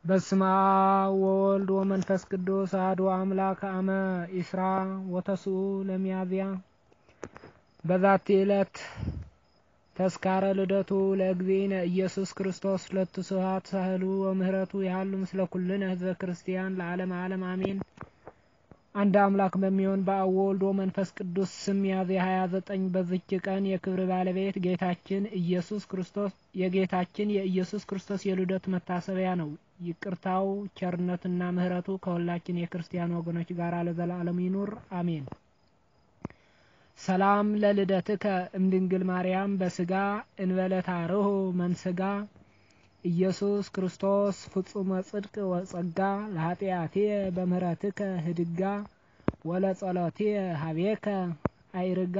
በስመ አብ ወወልድ ወመንፈስ ቅዱስ አሐዱ አምላክ አመ ኢስራ ወተስዑ ለሚያዝያ በዛቲ ዕለት ተስካረ ልደቱ ለእግዚእነ ኢየሱስ ክርስቶስ ሁለቱ ስብሐት ሳህሉ ወምህረቱ ያህሉ ምስለ ኩልነ ህዝበ ክርስቲያን ለዓለም ዓለም አሜን። አንድ አምላክ በሚሆን በአብ ወልድ ወመንፈስ ቅዱስ ስም ሚያዝያ ሀያ ዘጠኝ በዝች ቀን የክብር ባለቤት ጌታችን ኢየሱስ ክርስቶስ የጌታችን የኢየሱስ ክርስቶስ የልደት መታሰቢያ ነው። ይቅርታው ቸርነትና ምሕረቱ ከሁላችን የክርስቲያን ወገኖች ጋር ለዘላለም ይኑር አሜን። ሰላም ለልደትከ እምድንግል ማርያም በስጋ እንበለታርሁ መንስጋ ኢየሱስ ክርስቶስ ፍጹመ ጽድቅ ወጸጋ ለኃጢአትየ በምህረትከ ህድጋ ወለጸሎትየ ሀቤከ አይርጋ።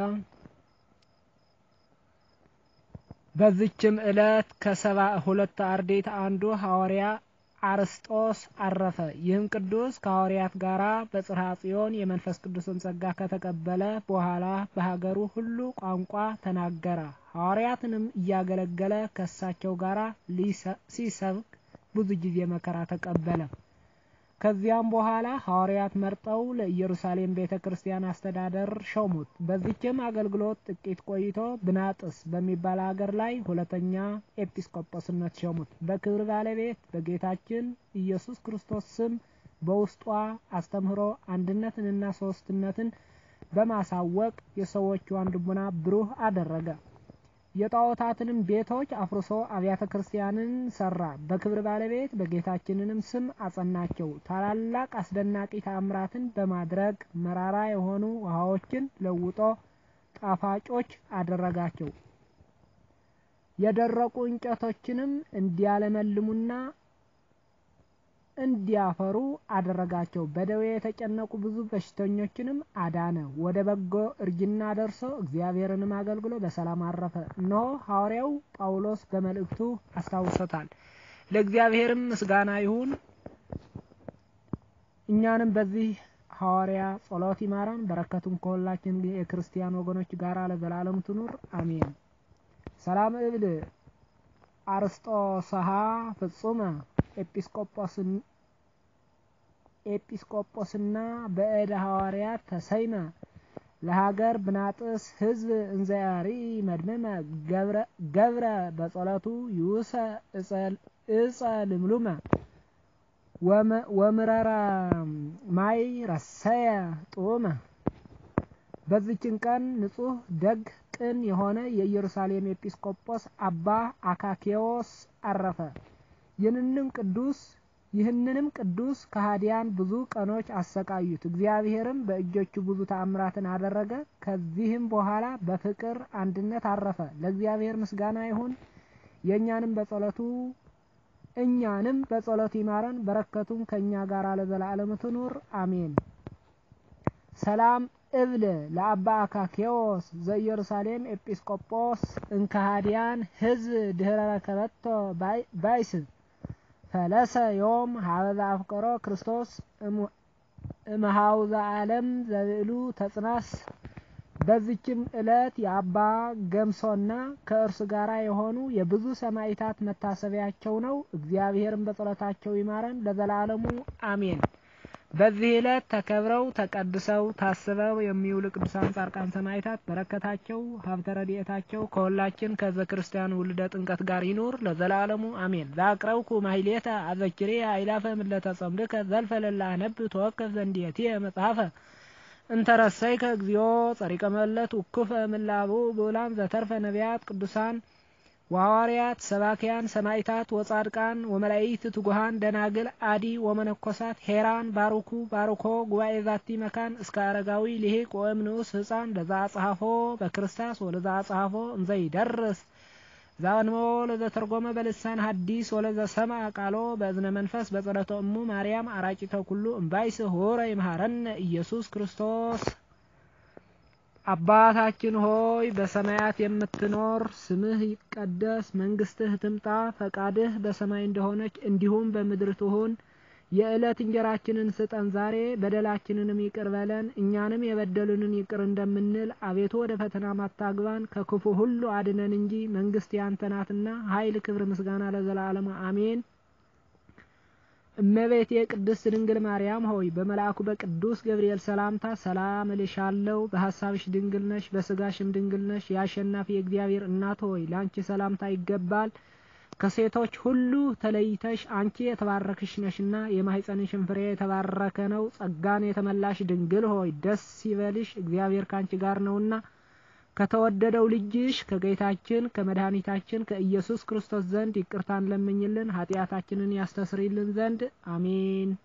በዚችም ዕለት ከሰባ ሁለት አርድእት አንዱ ሐዋርያ አርስጦስ አረፈ። ይህም ቅዱስ ከሐዋርያት ጋር በጽርሐ ጽዮን የመንፈስ ቅዱስን ጸጋ ከተቀበለ በኋላ በሀገሩ ሁሉ ቋንቋ ተናገረ። ሐዋርያትንም እያገለገለ ከእሳቸው ጋር ሲሰብክ ብዙ ጊዜ መከራ ተቀበለ። ከዚያም በኋላ ሐዋርያት መርጠው ለኢየሩሳሌም ቤተ ክርስቲያን አስተዳደር ሾሙት። በዚችም አገልግሎት ጥቂት ቆይቶ ብናጥስ በሚባል አገር ላይ ሁለተኛ ኤጲስቆጶስነት ሾሙት። በክብር ባለቤት በጌታችን ኢየሱስ ክርስቶስ ስም በውስጧ አስተምህሮ አንድነትንና ሶስትነትን በማሳወቅ የሰዎቿን ልቡና ብሩህ አደረገ። የጣዖታትንም ቤቶች አፍርሶ አብያተ ክርስቲያንን ሰራ። በክብር ባለቤት በጌታችንንም ስም አጸናቸው። ታላላቅ አስደናቂ ተአምራትን በማድረግ መራራ የሆኑ ውሃዎችን ለውጦ ጣፋጮች አደረጋቸው። የደረቁ እንጨቶችንም እንዲያለመልሙና እንዲያፈሩ አደረጋቸው። በደዌ የተጨነቁ ብዙ በሽተኞችንም አዳነ። ወደ በጎ እርጅና ደርሶ እግዚአብሔርንም አገልግሎ በሰላም አረፈ። እነሆ ሐዋርያው ጳውሎስ በመልእክቱ አስታውሶታል። ለእግዚአብሔርም ምስጋና ይሁን። እኛንም በዚህ ሐዋርያ ጸሎት ይማረን፣ በረከቱም ከሁላችን የክርስቲያን ወገኖች ጋር ለዘላለም ትኑር አሜን። ሰላም እብል አርስጦስሃ ፍጹመ ኤጲስቆጶስን ኤጲስቆጶስና በእደ ሐዋርያት ተሰይመ ለሀገር ብናጥስ ህዝብ እንዘያሪ መድመመ ገብረ በጸሎቱ ይውሰ እጸ ልምሉመ ወምረራ ማይ ረሰየ ጡመ። በዚችን ቀን ንጹሕ ደግ ቅን የሆነ የኢየሩሳሌም ኤጲስቆጶስ አባ አካኬዎስ አረፈ። ይህንንም ቅዱስ ይህንንም ቅዱስ ከሃዲያን ብዙ ቀኖች አሰቃዩት። እግዚአብሔርም በእጆቹ ብዙ ተአምራትን አደረገ። ከዚህም በኋላ በፍቅር አንድነት አረፈ። ለእግዚአብሔር ምስጋና ይሁን። የእኛንም በጸሎቱ እኛንም በጸሎቱ ይማረን፣ በረከቱም ከእኛ ጋር ለዘላለም ትኑር አሜን። ሰላም እብል ለአባ አካኬዎስ ዘኢየሩሳሌም ኤጲስቆጶስ እንከሃዲያን ህዝብ ድህረ ረከበቶ ባይስብ ፈለሰ ዮም ሀበዛ አፍቀሮ ክርስቶስ እምሃውዘ ዓለም ዘብዕሉ ተጽናስ። በዚችም ዕለት የአባ ገምሶና ከእርሱ ጋር የሆኑ የብዙ ሰማዕታት መታሰቢያቸው ነው። እግዚአብሔርን በጸሎታቸው ይማረን ለዘላለሙ አሜን። በዚህ ዕለት ተከብረው ተቀድሰው ታስበው የሚውሉ ቅዱሳን ጻድቃን ሰማዕታት በረከታቸው ሀብተ ረድኤታቸው ከሁላችን ከህዝበ ክርስቲያን ውልደ ጥምቀት ጋር ይኑር ለዘላለሙ አሜን። ዛቅረብኩ ማሕሌተ አዘኪሬ አእላፈ ምለተ ጸምድከ ዘልፈ ለላ አነብ ተወከፍ ዘንዲየትየ መጽሐፈ እንተረሰይከ እግዚኦ ጸሪቀ መለት ውኩፈ ምላቡ ብኡላን ዘተርፈ ነቢያት ቅዱሳን ወሐዋርያት ሰባኪያን ሰማዕታት ወጻድቃን ወመላእክት ትጉሃን ደናግል አዲ ወመነኮሳት ሄራን ባርኩ ባርኮ ጉባኤ ዛቲ መካን እስከ አረጋዊ ሊሂቅ ወእምንዑስ ህፃን ለዛ አጽሐፎ በክርስታስ ወለዛ አጽሐፎ እንዘ ይደርስ ዛንሞ ለዘተርጎመ በልሳን ሐዲስ ወለዘ ሰምዐ ቃሎ በእዝነ መንፈስ በጸሎተ እሙ ማርያም አራቂተ ኩሉ እምባይስ ሆረ ይምሃረነ ኢየሱስ ክርስቶስ። አባታችን ሆይ በሰማያት የምትኖር፣ ስምህ ይቀደስ፣ መንግስትህ ትምጣ፣ ፈቃድህ በሰማይ እንደሆነች እንዲሁም በምድር ትሁን። የዕለት እንጀራችንን ስጠን ዛሬ፣ በደላችንንም ይቅር በለን እኛንም የበደሉንን ይቅር እንደምንል፣ አቤቱ ወደ ፈተና ማታግባን ከክፉ ሁሉ አድነን እንጂ መንግስት ያንተ ናትና ኃይል፣ ክብር፣ ምስጋና ለዘላለሙ አሜን። እመቤቴ ቅድስት ድንግል ማርያም ሆይ በመልአኩ በቅዱስ ገብርኤል ሰላምታ ሰላም እልሻለሁ። በሀሳብሽ ድንግል ነሽ፣ በስጋሽም ድንግል ነሽ። የአሸናፊ የእግዚአብሔር እናት ሆይ ለአንቺ ሰላምታ ይገባል። ከሴቶች ሁሉ ተለይተሽ አንቺ የተባረክሽ ነሽና የማኅፀንሽን ፍሬ የተባረከ ነው። ጸጋን የተመላሽ ድንግል ሆይ ደስ ይበልሽ፣ እግዚአብሔር ካንቺ ጋር ነውና ከተወደደው ልጅሽ ከጌታችን ከመድኃኒታችን ከኢየሱስ ክርስቶስ ዘንድ ይቅርታን ለምኝልን ኃጢአታችንን ያስተስርይልን ዘንድ አሜን።